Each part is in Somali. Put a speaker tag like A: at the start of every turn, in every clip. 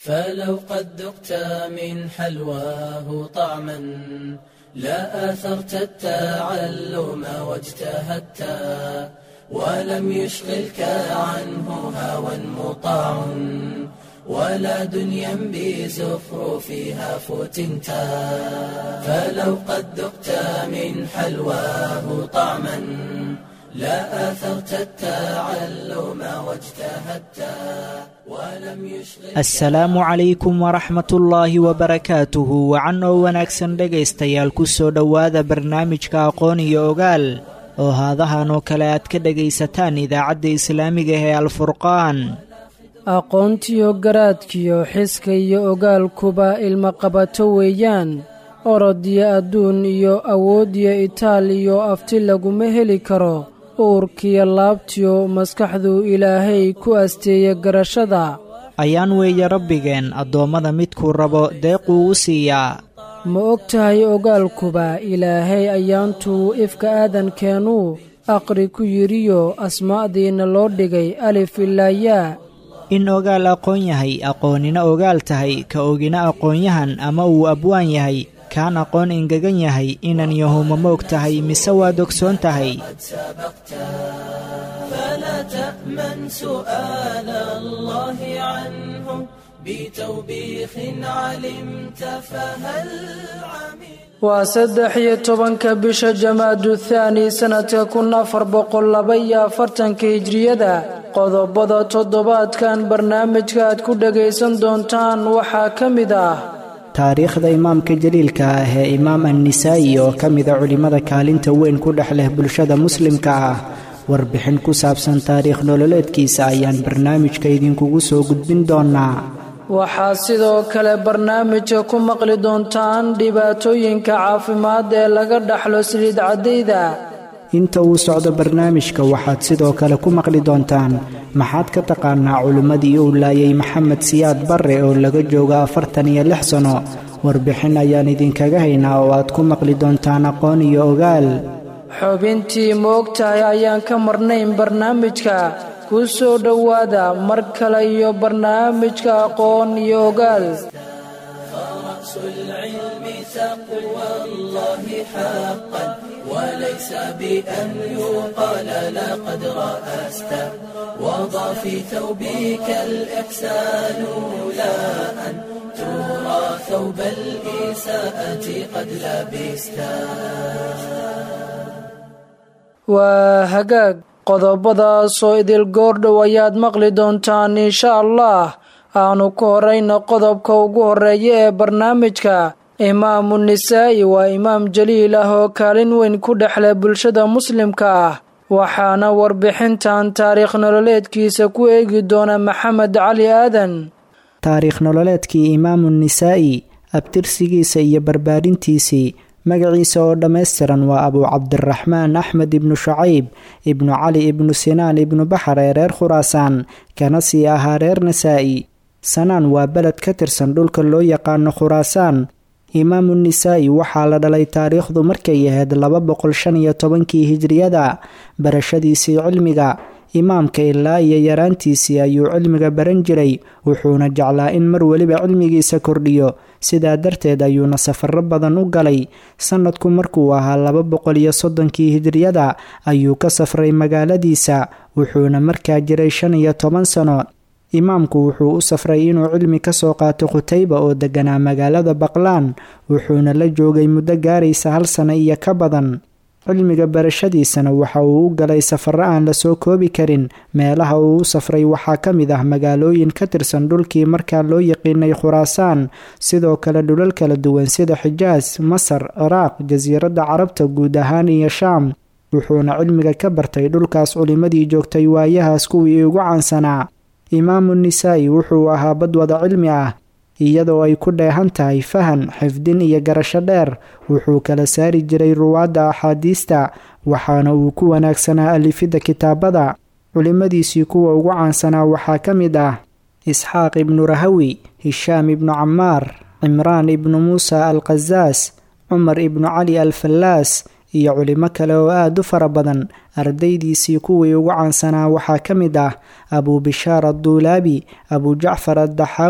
A: فلو قد ذقت من حلواه طعما لا آثرت التعلم واجتهدت ولم يشغلك عنه هوى مطاع ولا دنيا بزخرفها فتنت فلو قد ذقت من حلواه طعما لا آثرت التعلم واجتهدت ولم يشغلك
B: asalaamu calaykum waraxmatullaahi wabarakaatuhu wacan oo wanaagsan dhegaystayaal ku soo dhowaada barnaamijka aqoon iyo ogaal oo haadahan oo kale aad ka dhegaysataan idaacadda islaamiga ee alfurqaan
C: aqoontiyo garaadkiyo xiska iyo ogaalkuba ilmaqabato weeyaan orodiyo adduun iyo awoodiyo itaal iyo afti laguma heli karo uurkiyo laabtiyo maskaxdu ilaahay ku asteeya garashada
B: ayaan weeye rabbigeen addoommada midkuu rabo deequu u siiyaa
C: ma og tahay ogaalkuba ilaahay ayaantuu ifka aadankeenuu aqri ku yidhiyo asmaa'diinna loo dhigay alif ilaa yaa
B: in ogaal aqoon yahay aqoonina ogaal tahay ka ogina aqoonyahan ama uu abwaan yahay kaan aqoon engegan yahay inan yahuma moog tahay mise waad ogsoon tahay
A: فلا تأمن سؤال الله عنه بتوبيخ علمت فهل عمل
C: waa saddex iyo tobanka bisha jamaadu thaani sannadka kun afar boqol laba iyo afartanka hijriyada qodobada toddobaadkan barnaamijka aad ku dhagaysan doontaan waxaa ka mid ah
B: taariikhda imaamka jaliilka ah ee imaam annisaa'i oo ka mida culimmada kaalinta weyn ku dhex leh bulshada muslimka ah warbixin ku saabsan taariikh nololeedkiisa ayaan barnaamijka idinkugu soo gudbin doonnaa
C: waxaad sidoo kale barnaamijka ku maqli doontaan dhibaatooyinka caafimaad ee laga dhaxlo saliid caddayda
B: inta uu socdo barnaamijka waxaad sidoo kale ku maqli doontaan maxaad ka taqaanaa culimmadii uu laayay maxamed siyaad barre oo laga joogo afartan iyo lix sano warbixin ayaan idinkaga haynaa oo aad ku maqli doontaan aqoon iyo ogaal
C: xubintii ma og tahay ayaan ka marnayn barnaamijka ku soo dhowaada mar kale iyo barnaamijka aqoon iyo ogaal
A: فرأس العلم تقوى الله حقا وليس بأن يقال لقد رأست وضع في ثوبك الإحسان لا أن ترى ثوب الإساءة قد لبست
C: waa hagaag qodobadaasoo idil goordhow ayaad maqli doontaan insha allah aanu ku horayna qodobka ugu horeeya ee barnaamijka imaamu nisaa'i waa imaam jaliil ah oo kaalin weyn ku dhexleh bulshada muslimka ah waxaana warbixintan taariikh nololeedkiisa ku eegi doona maxamed cali aadan
B: taariikh nololeedkii imaamu nisaa'i abtirsigiisa iyo barbaarintiisii magaciisa oo dhammaystiran waa abuu cabdiraxmaan axmed ibnu shacayb ibnu cali ibnu sinaan ibnu baxar ee reer khuraasaan kana sii ahaa reer nasaa'i sanaan waa beled ka tirsan dhulka loo yaqaano khuraasaan imaamu nisaa'i waxaa la dhalay taariikhdu markay ahayd laba boqol shan iyo tobankii hijriyada barashadiisii cilmiga imaamka ilaa iyo yaraantiisii ayuu cilmiga baran jiray wuxuuna jeclaa in mar weliba cilmigiisa kordhiyo sidaa darteed ayuuna safaro badan u galay sannadku markuu ahaa laba boqol iyo soddonkii hijriyada ayuu ka safray magaaladiisa wuxuuna markaa jiray shan iyo toban sano imaamku wuxuu u safray inuu cilmi ka soo qaato khutayba oo deganaa magaalada baqlaan wuxuuna la joogay muddo gaaraysa hal sano iyo ka badan cilmiga barashadiisana waxa uu u galay safaro aan lasoo koobi karin meelaha uu u safray waxaa ka mid ah magaalooyin ka tirsan dhulkii markaa loo yaqiinay khuraasaan sidoo kale dhulal kala duwan sida xijaas masar ciraaq jasiiradda carabta guud ahaan iyo shaam wuxuuna cilmiga ka bartay dhulkaas culimmadii joogtay waayahaas kuwii ugu caansanaa imaamu nisaa'i wuxuu ahaa badwada cilmi ah iyadoo ay ku dheehan tahay fahan xifdin iyo garasho dheer wuxuu kala saari jiray ruwaadda axaadiista waxaana uu ku wanaagsanaa alifidda kitaabada culimmadiisii kuwa ugu caansanaa waxaa ka mid ah isxaaq ibnu rahawi hishaam ibnu camaar cimraan ibnu muusa al khasaas cumar ibnu cali al fallaas iyo culimo kale oo aada u fara badan ardaydiisii kuwii ugu caansanaa waxaa ka mid ah abuu bishaar adduulaabi abuu jacfar addaxaawi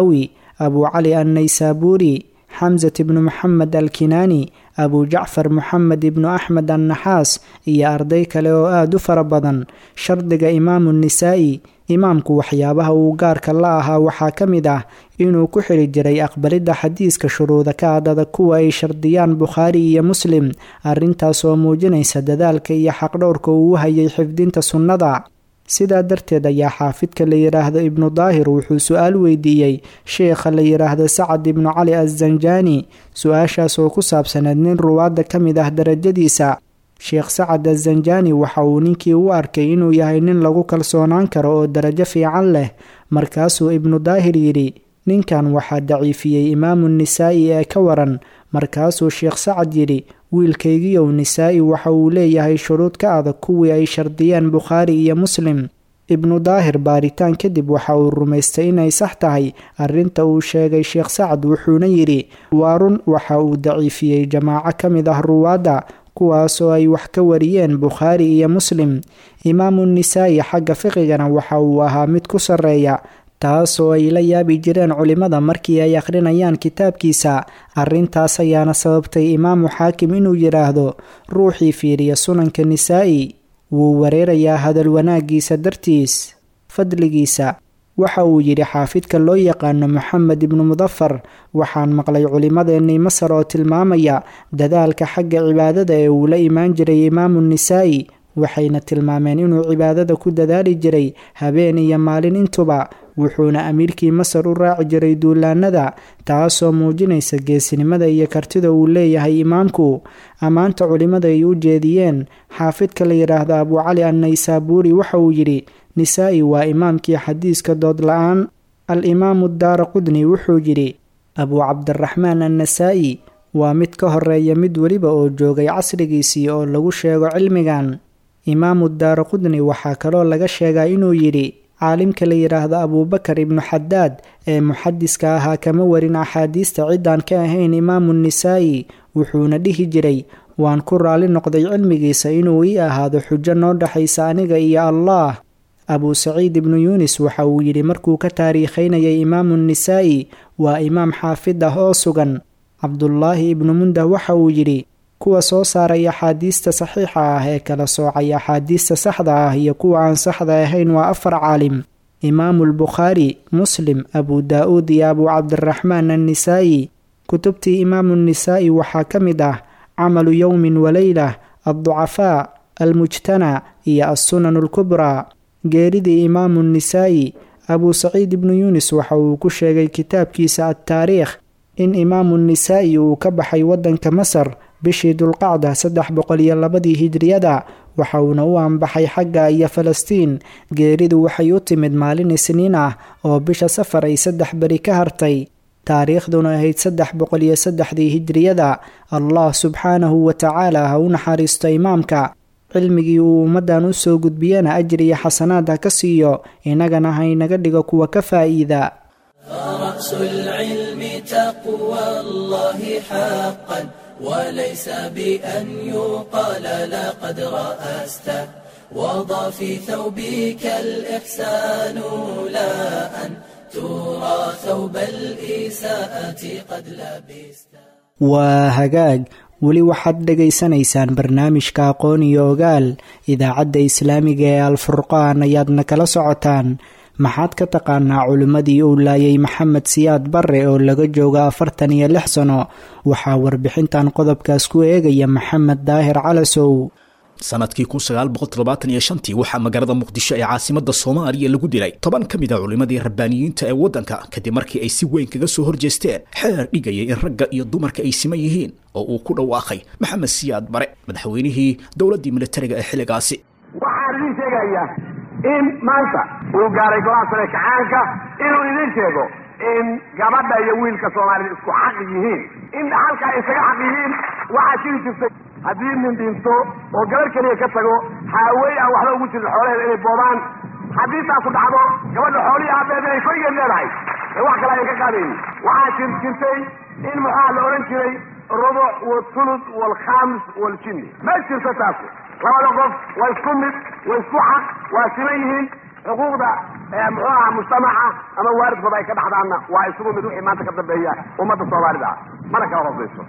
B: abu cali annaysaabuuri xamsat ibnu moxamed alkinaani abu jacfar moxamed ibnu axmed annaxaas iyo arday kale oo aada u fara badan shardiga imaamu nisaa'i imaamku waxyaabaha uu gaarka la ahaa waxaa ka mid ah inuu ku xiri jiray aqbalidda xadiiska shuruuda ka adada kuwa ay shardiyaan bukhaari iyo muslim arrintaas oo muujinaysa dadaalka iyo xaqdhowrka uu u hayay xifdinta sunnada sidaa darteed ayaa xaafidka la yidhaahdo ibnu daahir wuxuu su-aal weydiiyey sheekha la yidhaahdo sacad ibnu cali azanjaani su-aashaas oo ku saabsaneed nin ruwaadda ka mid ah darajadiisa sheekh sacad azanjaani waxa uu ninkii u arkay inuu yahay nin lagu kalsoonaan karo oo darajo fiican leh markaasuu ibnu daahir yidhi ninkan waxaa daciifiyey imaamu nisaa'i ee ka waran markaasuu sheekh sacad yidhi wiilkaygiyow nisaa'i waxa uu leeyahay shuruud ka adag kuwii ay shardiyeen bukhaari iyo muslim ibnu daahir baaritaan kadib waxa uu rumaystay inay sax tahay arrinta uu sheegay sheekh sacad wuxuuna yidhi waa run waxa uu daciifiyey jamaaco ka mid ah ruwaadda kuwaasoo ay wax ka wariyeen bukhaari iyo muslim imaamu nisaa'i xagga fiqigana waxa uu ahaa mid ku sarreeya taasoo ay la yaabi jireen culimmada markii ay akhrinayaan kitaabkiisa arrintaas ayaana sababtay imaamu xaakim inuu yidhaahdo ruuxii fiiriya sunanka nisaa'i wuu wareerayaa hadal wanaaggiisa dartiis fadligiisa waxa uu yidhi xaafidka loo yaqaano moxamed ibnu mudafar waxaan maqlay culimmadeennii masar oo tilmaamaya dadaalka xagga cibaadada ee uu la imaan jiray imaamu nisaa'i waxayna tilmaameen inuu cibaadada ku dadaali jiray habeen iyo maalin intuba wuxuuna amiirkii masar u raaci jiray duulaanada taasoo muujinaysa geesinimada iyo kartida uu leeyahay imaamku ammaanta culimmada ay u jeediyeen xaafidka la yidhaahdo abu cali annaysaabuuri waxa uu yidhi nisaa'i waa imaamkii xadiiska dood la-aan al-imaamu daara qudni wuxuu yidhi abuu cabdiraxmaan annasaa'i waa mid ka horeeya mid weliba oo joogay casrigiisii oo lagu sheego cilmigan imaamu daara qudni waxaa kaloo laga sheegaa inuu yidhi caalimka la yidhaahdo abuubakar ibnu xadaad ee muxadiska ahaa kama warin axaadiista ciddaan ka ahayn imaamu nisaa'i wuxuuna dhihi jiray waan ku raali noqday cilmigiisa inuu ii ahaado xujo noo dhexaysa aniga iyo allaah abuu saciid ibnu yuunis waxa uu yidhi markuu ka taariikhaynayay imaamu nisaa'i waa imaam xaafid ah oo sugan cabdulaahi ibnu mundah waxa uu yidhi kuwa soo saaray axaadiista saxiixa ah ee kala soocay axaadiista saxda ah iyo kuwa aan saxda ahayn waa afar caalim imaamulbukhaari muslim abu daa-uud iyo abuu cabdiraxmaan annisaa'i kutubtii imaamu nisaa'i waxaa ka mid ah camalu yowmin waleylah adducafaa almujtana iyo assunan alkubraa geeridii imaamu nisaa'i abuu saciid ibnu yuunis waxa uu ku sheegay kitaabkiisa adtaariikh in imaamu nisaa'i uu ka baxay waddanka masar bishii dulqacda saddex boqol iyo labadii hijriyada waxa uuna u anbaxay xagga iyo falastiin geeridu waxay u timid maalin isniin ah oo bisha safar ay saddex beri ka hartay taariikhduna ahayd saddex boqol iyo saddexdii hijriyada allah subxaanahu wa tacaala ha u naxariisto imaamka cilmigii uu ummaddan u soo gudbiyana ajir iyo xasanaad ha ka siiyo innagana haynaga dhigo kuwa ka faa'iida
A: فرأس العلم تقوى الله حقا وليس بأن يقال لقد رأست وضع في ثوبك الإحسان لا أن ترى ثوب الإساءة قد لبست
B: waa hagaag weli waxaad dhegaysanaysaan barnaamijka aqoon iyo ogaal idaacadda islaamiga ee alfurqaan ayaadna kala socotaan maxaad ka taqaanaa culimmadii uu laayay maxamed siyaad barre oo laga jooga afartan iyo lix sano waxaa warbixintan qodobkaas ku eegaya maxamed daahir calasow
D: sanadkii kun sagaal boqol toddobaatan iyo shantii waxaa magaalada muqdisho ee caasimada soomaaliya lagu dilay toban ka mid a culimmadii rabbaaniyiinta ee waddanka kadib markii ay si weyn kaga soo horjeesteen xeer dhigayay in ragga iyo dumarka ay siman yihiin oo uu ku dhawaaqay maxamed siyaad bare madaxweynihii dowladdii militariga ee xilligaasi
E: waxaan idin sheegayaa in maanta uu gaaray golaha sare kacaanka inuu idin sheego in gabadha iyo wiilka soomaalida isku xaq yihiin in dhaxalka ay isaga xaq yihiin waxaa jiri jirtay haddii nin dhinto oo gabar keliya ka tago haawey aan waxba ugu jirin xoolaheeda inay boobaan haddii taasu dhacdo gabadha xoolihii aabeed inay korigeed leedahay ee wax kale ayan ka qaadaynin waxaa jir jirtay in muxaa la odhan jiray rubuc walthuluth waalkhaamis waaljinni ma jirto taasi labada qof waa isku mid waa isku xaq waa siman yihiin xuquuqda muxuu ahaa mujtamaca ama waalidkooda ay ka dhaxdaanna waa isugu mid wixii maanta ka dambeeya ummadda soomaalida ah mana kala hoosayso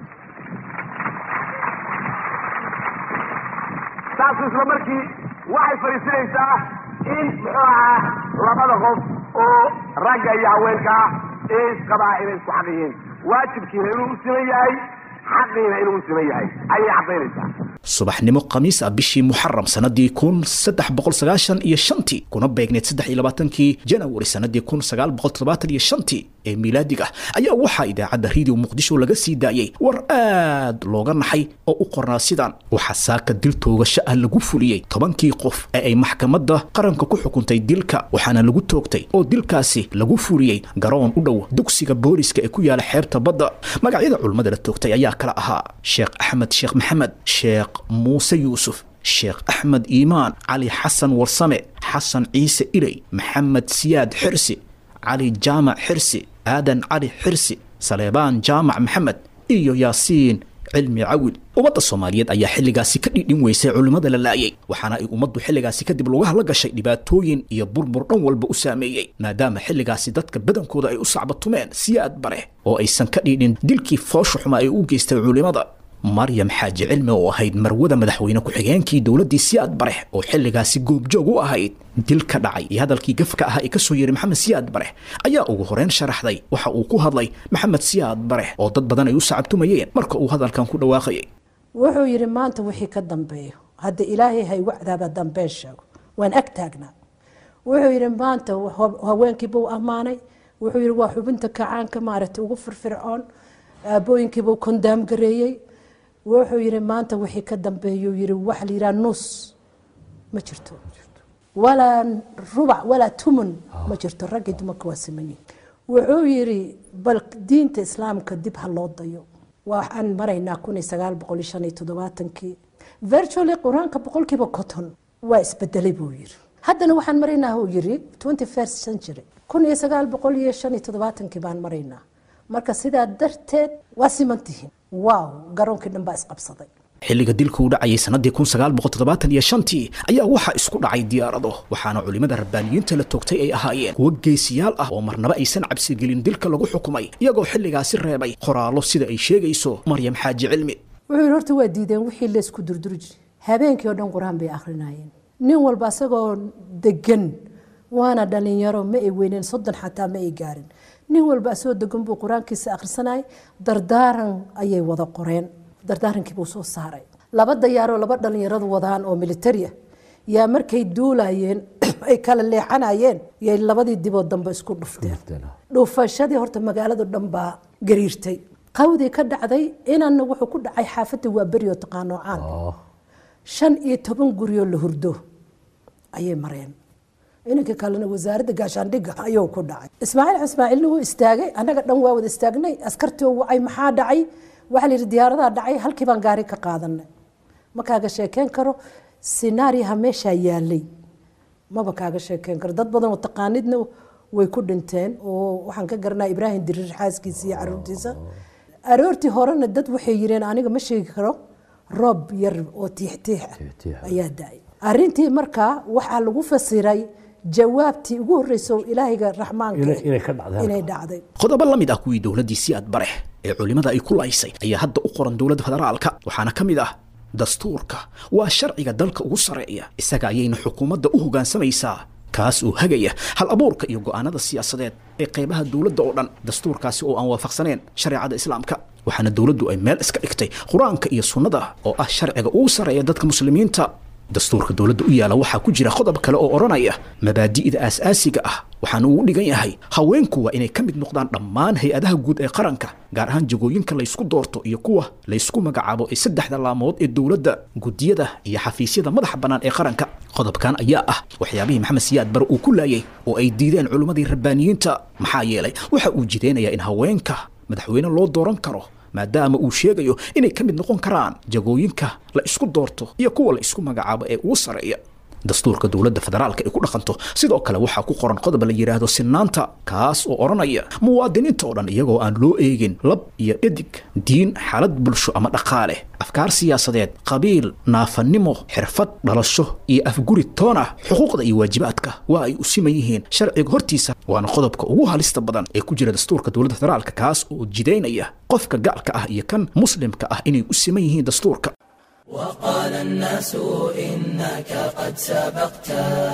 E: taasu isla markii waxay fadhiisinaysaa in muxuu ahaa labada qof oo ragga iyo haweenka ah ee isqabaa inay isku xaq yihiin waajibkiina inuu u siman yahay xaqiina inuu u siman yahay ayay caddaynaysaa
D: subaxnimo khamiis ah bishii muxaram sanadii kun saddex boqol sagaashan iyo shantii kuna beegneed saddex iyo labaatankii janawari sanadii kun sagaal boqol toddobaatan iyo shantii ee miilaadiga ayaa waxaa idaacadda radio muqdisho laga sii daayey war aad looga naxay oo u qornaa sidan waxaa saaka dil toogasho ah lagu fuliyey tobankii qof ee ay maxkamadda qaranka ku xukuntay dilka waxaana lagu toogtay oo dilkaasi lagu fuliyey garoon u dhow dugsiga booliska ee ku yaala xeebta badda magacyada culummada la toogtay ayaa kala ahaa sheekh axmed sheekh maxamed sheekh muuse yuusuf sheekh axmed iimaan cali xasan warsame xasan ciise iley maxamed siyaad xirsi cali jaamac xirsi aadan cali xirsi saleebaan jaamac maxamed iyo yaasiin cilmi cawil ummadda soomaaliyeed ayaa xilligaasi ka dhidhin weysay culimmada la laayay waxaana ay ummaddu xilligaasi kadib lugaha la gashay dhibaatooyin iyo burbur dhan walba u saameeyey maadaama xilligaasi dadka badankooda ay u sacbatumeen siyaad bare oo aysan ka dhidhin dilkii foosha xuma ay u geystay culimmada maryam xaaji cilmi oo ahayd marwada madaxweyne ku-xigeenkii dowladdii siyaad barex oo xilligaasi goobjoog u ahayd dil ka dhacay iyo hadalkii gafka ahaa ee ka soo yeeray maxamed siyaad barex ayaa ugu horeyn sharaxday waxa uu ku hadlay maxamed siyaad barex oo dad badan ay u sacabtumayeen marka uu hadalkan ku dhawaaqayay
F: wuxuu yidhi maanta wixii ka dambeeyo hadda ilaahay hay wacdaaba dambeen sheego waan ag taagnaa wuxuu yidhi maanta haweenkiibuu ammaanay wuxuu yidhi waa xubinta kacaanka maaragtay ugu firfircoon aabooyinkiibuu kondaam gareeyey wuxuu yidhi maanta wixii ka dambeeyuu yidhi waxa la yidhaha nus ma jirto walaa rubac walaa tumun ma jirto raggii dumarka waa simanyihin wuxuu yidhi bal diinta islaamka dib ha loo dayo waxaan maraynaa kun iyo sagaal boqol iyo shan iyo toddobaatankii virtually qur-aanka boqolkiiba coton waa isbedelay buu yidhi haddana waxaan maraynaa uu yidhi twenty first century kun iyo sagaal boqol iyo shan iyo toddobaatankii baan maraynaa marka sidaa darteed waa simantihiin waaw garoonkii dhan baa isqabsaday
D: xilliga dilka uu dhacayay sanadii kun sagaal boqol toddobaatan iyo shantii ayaa waxaa isku dhacay diyaarado waxaana culimmada rabbaaniyiinta la toogtay ay ahaayeen kuwo geesiyaal ah oo marnaba aysan cabsigelin dilka lagu xukumay iyagoo xilligaasi reebay qoraallo sida ay sheegayso maryam xaaji cilmi
F: wuxuu yidhi horta waa diideen wixii laysku durduri jiray habeenkii oo dhan qur-aan bay akhrinayeen nin walba asagoo degan waana dhalinyaro ma ay weyneen soddon xataa ma ay gaarin nin walba asoo degan buu qur-aankiisa akhrisanayay dardaaran ayay wada qoreen dardaarankiibuu soo saaray laba dayaaroo laba dhalinyaradu wadaan oo militari ah yaa markay duulayeen ay kala leexanayeen yay labadii dibood dambe isku dhufteen dhufashadii horta magaalado dhan baa gariirtay qawdii ka dhacday inanna wuxuu ku dhacay xaafadda waa beri oo taqaano caan shan iyo toban guryoo la hurdo ayay mareen inanka kalena wasaaradda gaashaandhigga ayuu ku dhacay ismaaciil ismaaciilna wuu istaagay annaga dhan waa wada istaagnay askartii wacay maxaa dhacay waxaa la yidhi diyaaradaha dhacay halkii baan gaari ka qaadanay ma kaaga sheekeen karo sinaariyaha meeshaa yaalay maba kaaga sheekeen karo dad badan oo taqaanidna way ku dhinteen oo waxaan ka garanaa ibraahim diriir xaaskiisa iyo caruurtiisa aroortii horena dad waxay yireen aniga ma sheegi karo roob yar oo tiixtiix ah ayaa da-ay arrintii markaa waxaa lagu fasiray jawaabtii ugu horreysay oo ilaahayga raxmaanka inay dhacday
D: qodobo la mid ah kuwii dowladdii siyaad barex ee culimmada ay ku laysay ayaa hadda u qoran dowladda federaalka waxaana ka mid ah dastuurka waa sharciga dalka ugu sarreeya isaga ayayna xukuumadda u hoggaansamaysaa kaas oo hagaya hal abuurka iyo go'aanada siyaasadeed ee qaybaha dowladda oo dhan dastuurkaasi oo aan waafaqsaneen shareecada islaamka waxaana dowladdu ay meel iska dhigtay qur-aanka iyo sunnada oo ah sharciga ugu sarreeya dadka muslimiinta dastuurka dowladda u yaala waxaa ku jira qodob kale oo odhanaya mabaadi'da aas-aasiga ah waxaana uu u dhigan yahay haweenku waa inay ka mid noqdaan dhammaan hay-adaha guud ee qaranka gaar ahaan jagooyinka laysku doorto iyo kuwa laysku magacaabo ee saddexda laamood ee dowladda guddiyada iyo xafiisyada madaxa bannaan ee qaranka qodobkan ayaa ah waxyaabihii maxamed siyaad bare uu ku laayay oo ay diideen culimmadii rabbaaniyiinta maxaa yeelay waxa uu jideynayaa in haweenka madaxweyne loo dooran karo maadaama uu sheegayo inay ka mid noqon karaan jagooyinka la isku doorto iyo kuwa la isku magacaabo ee ugu sarreeya dastuurka dowladda federaalka ay ku dhaqanto sidoo kale waxaa ku qoran qodob la yidhaahdo sinaanta kaas oo odhanaya muwaadiniinta oo dhan iyagoo aan loo eegin lab iyo dhadig diin xaalad bulsho ama dhaqaale afkaar siyaasadeed qabiil naafanimo xirfad dhalasho iyo afguri toon ah xuquuqda iyo waajibaadka waa ay u siman yihiin sharciga hortiisa waana qodobka ugu halista badan ee ku jira dastuurka dowladda federaalka kaas oo jidaynaya qofka gaalka ah iyo kan muslimka ah inay u siman yihiin dastuurka
A: وقال الناس إنك قد سبقت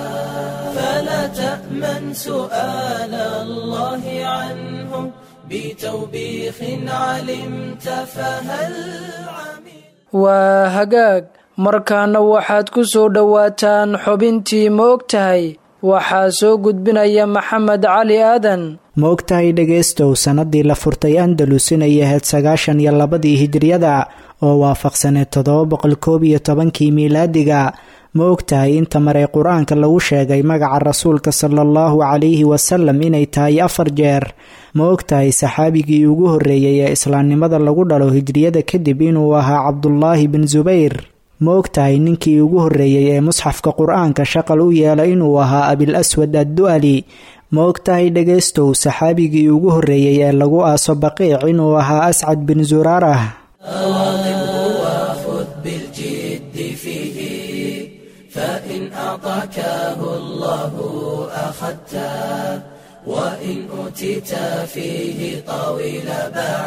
A: فلا تأمن سؤال الله عنه بتوبيخ علمت فهل عمل
C: waa hagaag markaana waxaad ku soo dhowaataan xubintii ma og tahay waxaa soo gudbinaya maxamed cali aadan
B: ma og tahay dhegaystow sannadii la furtay andalus inay ahayd sagaashan iyo labadii hijriyada oo waafaqsaneed toddoba boqol koob iyo tobankii miilaadiga ma og tahay inta maray qur-aanka lagu sheegay magaca rasuulka sala allahu calayhi wasalam inay tahay afar jeer ma og tahay saxaabigii ugu horreeyey ee islaamnimada lagu dhalo hijriyada kadib inuu ahaa cabdulaahi bin subayr ma og tahay ninkii ugu horreeyey ee musxafka qur-aanka shaqal u yeela inuu ahaa abil aswad addu'ali ma og tahay dhegaystow saxaabigii ugu horreeyey ee lagu aaso baqiic inuu ahaa ascad bin zuraarah
A: واظبه وخذ بالجد فيه فإن أعطاكه الله أخذته وإن أوتيت فيه طويل باع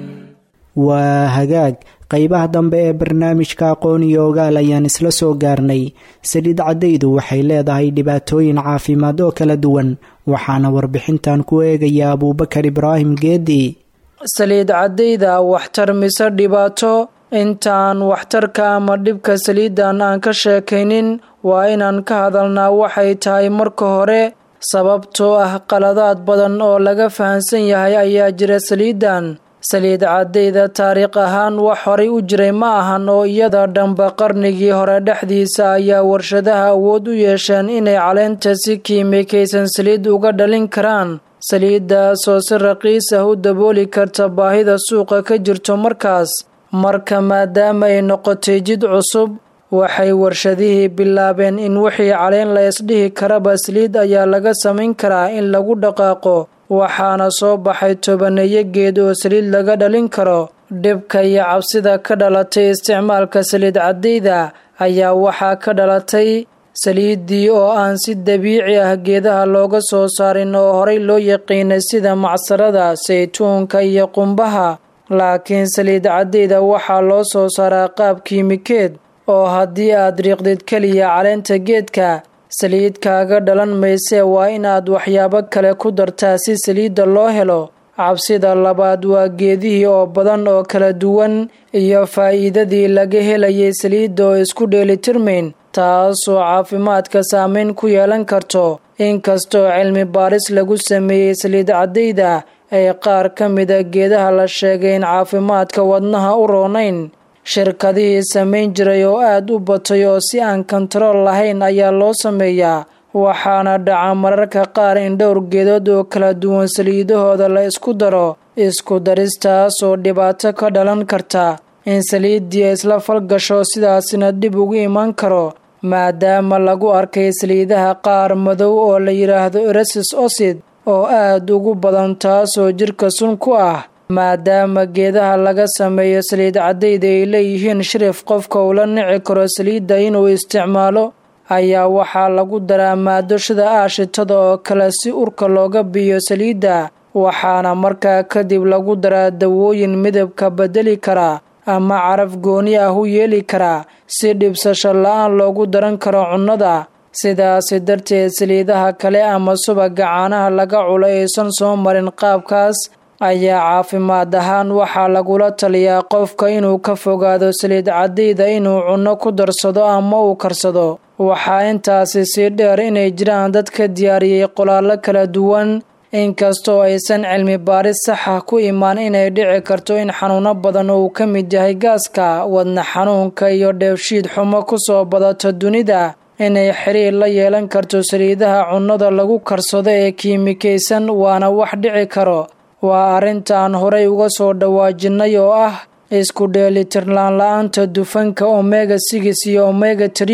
B: waa hagaag qeybaha dambe ee barnaamijka aqoon iyo ogaal ayaan isla soo gaarnay saliid caddaydu waxay leedahay dhibaatooyin caafimaad oo kala duwan waxaana warbixintan ku eegaya abuubakar ibraahim geedi
C: saliid caddayda waxtar mise dhibaato intaan waxtarka ama dhibka saliidan aan ka sheekaynin waa inaan ka hadalnaa waxay tahay marka hore sababtoo ah qaladaad badan oo laga fahansan yahay ayaa jira saliidan saliid caddayda taariikh ahaan wax horay u jiray ma ahan oo iyada dhanba qarnigii hore dhexdiisa ayaa warshadaha awood u yeesheen inay caleenta si kiimikaysan saliid uga dhalin karaan saliiddaasoo si raqiis ah u dabooli karta baahida suuqa ka jirto markaas marka maadaama ay noqotay jid cusub waxay warshadihii bilaabeen in wixii caleen la isdhihi karaba saliid ayaa laga samayn karaa in lagu dhaqaaqo waxaana soo baxay tobaneeyo geed oo saliid laga dhalin karo dhibka iyo cabsida ka dhalatay isticmaalka saliid caddayda ayaa waxaa ka dhalatay saliiddii oo aan si dabiici ah geedaha looga soo saarin oo horay loo yaqiinay sida macsarada saytuunka iyo qumbaha laakiin saliid caddayda waxaa loo soo saaraa qaab kiimikeed oo haddii aad riiqdid keliya caleenta geedka saliid kaaga dhalan maysee waa inaad waxyaabo kale ku dartaa si saliidda loo helo cabsida labaad waa geedihii oo badan oo kala duwan iyo faa'iidadii laga helayay saliidda oo isku dheelitirmayn taasoo caafimaadka saameyn ku yeelan karto inkastoo cilmi baaris lagu sameeyey saliid caddayda ay qaar ka mida geedaha la sheegay in caafimaadka wadnaha u roonayn shirkadihii samayn jiray oo aad u batay oo si aan kontarool lahayn ayaa loo sameeyaa waxaana dhaca mararka qaar in dhowr geedood oo kala duwan saliidahooda la isku daro isku daristaas oo dhibaato ka dhalan karta in saliiddii isla falgasho sidaasina dib ugu iman karo maadaama lagu arkay saliidaha qaar madow oo la yidhaahdo erasis osid oo aad ugu badan taasoo jidhka sun ku ah maadaama geedaha laga sameeyo saliid caddayda ay leeyihiin shirif qofka ula nici karo saliidda inuu isticmaalo ayaa waxaa lagu daraa maado shida aashitada oo kale si urka looga biyo saliidda waxaana markaa kadib lagu daraa dawooyin midabka bedeli karaa ama caraf gooni ah u yeeli karaa si dhibsasho la-aan loogu daran karo cunnada sidaasi darteed saliidaha kale ama subaga caanaha laga culo aysan soo marin qaabkaas ayaa caafimaad ahaan waxaa lagula taliyaa qofka inuu ka fogaado saliid caddayda inuu cunno ku darsado ama uu karsado waxaa intaasi sii dheer inay jiraan dad ka diyaariyey qolaallo kala duwan inkastoo aysan cilmi baaris saxa ku imaan inay dhici karto in xanuuno badan uu ka mid yahay gaaska wadna xanuunka iyo dheefshiid xumo kusoo badato dunida inay xiriir la yeelan karto saliidaha cunnada lagu karsado ee kiimikaysan waana wax dhici karo waa arrintaan horay uga soo dhawaajinnay oo ah isku dheelitirnaan la-aanta dufanka omega sigis iyo omega trii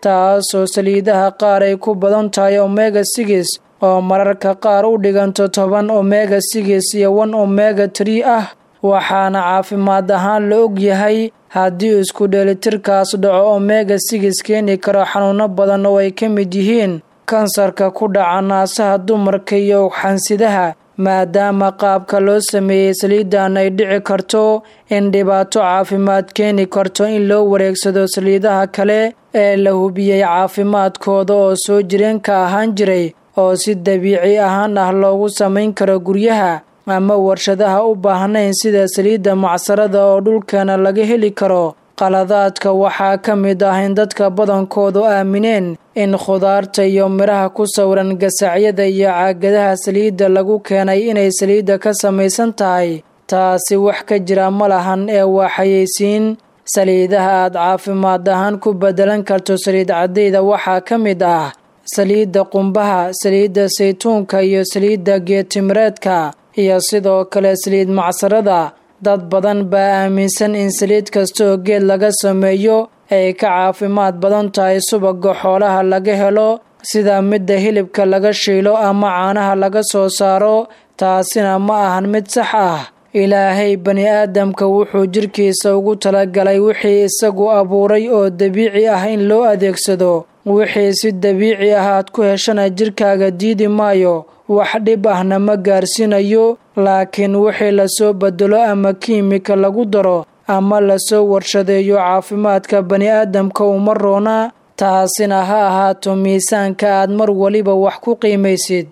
C: taasoo saliidaha qaar ay ku badan tahay omega sigis oo mararka qaar u dhiganto toban omega sigis iyo wan omega trii ah waxaana caafimaad ahaan la og yahay haddii isku dheelitirkaas dhaco omega sigis keeni karo xanuuno badan oo ay ka mid yihiin kansarka ku dhaca naasaha dumarka iyo ugxansidaha maadaama qaabka loo sameeyey saliidan ay dhici karto in dhibaato caafimaad keeni karto in loo wareegsado saliidaha kale ee la hubiyey caafimaadkooda oo soo jireenka ahaan jiray oo si dabiici ahaan ah loogu samayn karo guryaha ama warshadaha u baahnayn sida saliidda macsarada oo dhulkeena laga heli karo qaladaadka waxaa ka mid ah in dadka badankoodu aamineen in khudaarta iyo midhaha ku sawiran gasacyada iyo caagadaha saliidda lagu keenay inay saliidda ka samaysan tahay taasi wax ka jira ma lahan ee waa xayeysiin saliidaha aad caafimaad ahaan ku bedelan karto saliid caddayda waxaa ka mid ah saliidda qumbaha saliidda saytuunka iyo saliidda geetimireedka iyo sidoo kale saliid macsarada dad badan baa aaminsan in saliid kasta oo geed laga sameeyo ay ka caafimaad badan tahay subaga xoolaha laga helo sida midda hilibka laga shiilo ama caanaha laga soo saaro taasina ma ahan mid sax ah ilaahay bani aadamka wuxuu jirkiisa ugu talagalay wixii isagu abuuray oo dabiici ah in loo adeegsado wixii si dabiici ah aad ku heshana jirkaaga diidi maayo wax dhib ahna ma gaarsiinayo laakiin wixii lasoo bedelo ama kiimika lagu daro ama lasoo warshadeeyo caafimaadka bani aadamka uma roona taasina ha ahaato miisaanka aad mar waliba wax ku qiimaysid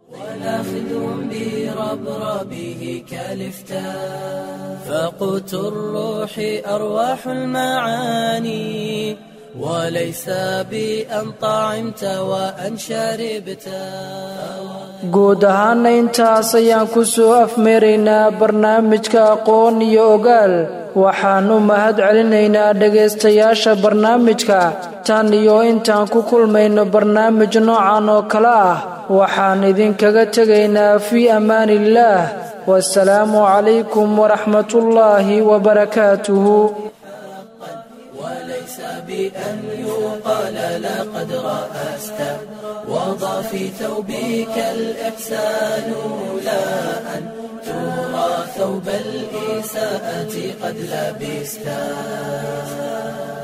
A: فقوت الروح أرواح المعاني وليس بأن طعمت وأن شربت
C: guud ahaana intaas ayaan ku soo afmeeraynaa barnaamijka aqoon iyo ogaal waxaan u mahad celinaynaa dhegaystayaasha barnaamijka tan iyo intaan ku kulmayno barnaamij noocan oo kale ah waxaan idinkaga tegaynaa fii ammaaniillaah wasalaamu calaykum waraxmatullaahi wabarakaatuhu
A: بأن يقال لقد رأست وضع في ثوبك الإحسان لا أن ترى ثوب الإساءة قد لبستا